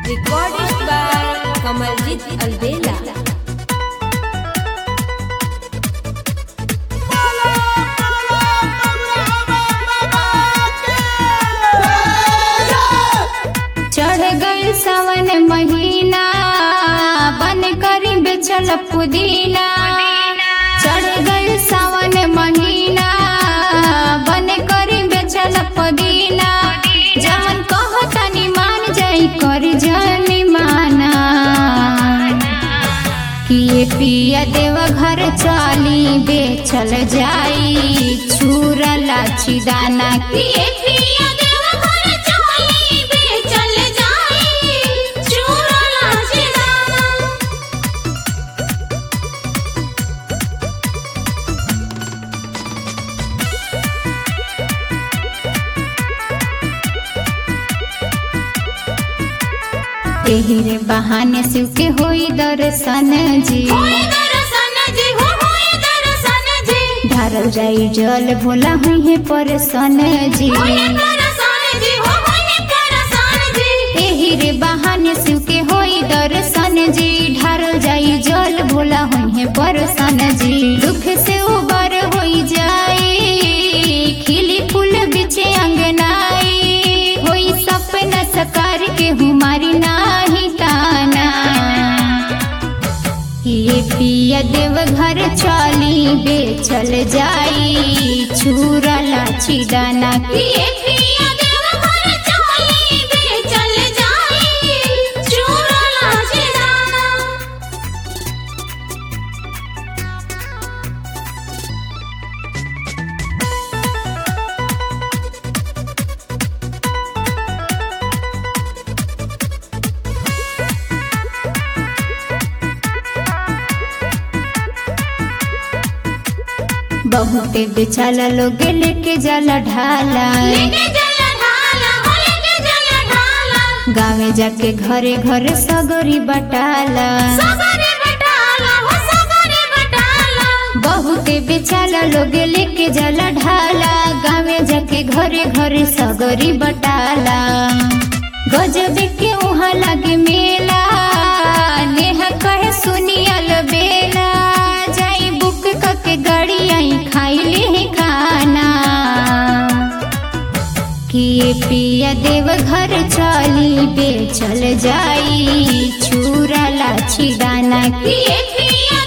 Recorded by Kamaljit Albela. चढ़ गई सावन महीना बन करी बेचल पुदीना चढ़ गई सावन महीना बन करी बेचल पुदीना जमन कहो तनी मान जाई कर जनी माना किए पिया देव घर चाली बेचल जाई छूरा लाची दाना किए पिया देव घर चाली बेचल जाई छूरा लाची दाना एही रे बहाने शिव के होई दर्शन जी ढारल जाई जल भोला हुई है परसन जी एही रे बहाने शिव के होई दर्शन जी ढारल जाई जल भोला हुई है परसन जी दुख से उबर होई जाई खिली फूल बिछे अंगनाई होई सपना सकार के हमारी नाही ताना ये पिया देव घर चाली बेचल जाई छूरा लाची दाना ये पिया देव घर चाली बेचल जाई छूरा लाची दाना बहुते बेचाला लोग लेके जाला ढाला गावे जाके घरे घरे सगरी बटाला बहुते बेचाला लोग लेके जाला ढाला गावे जाके घरे घरे सगरी बटाला गजब के उहाँ लागे मेला नेहा कहे सुनियल बेला जाई बुक कके गाड़ी आई खाई ले खाना किए पिया देव घर चाली बेचल जाई छूरा लाची दाना किए पिया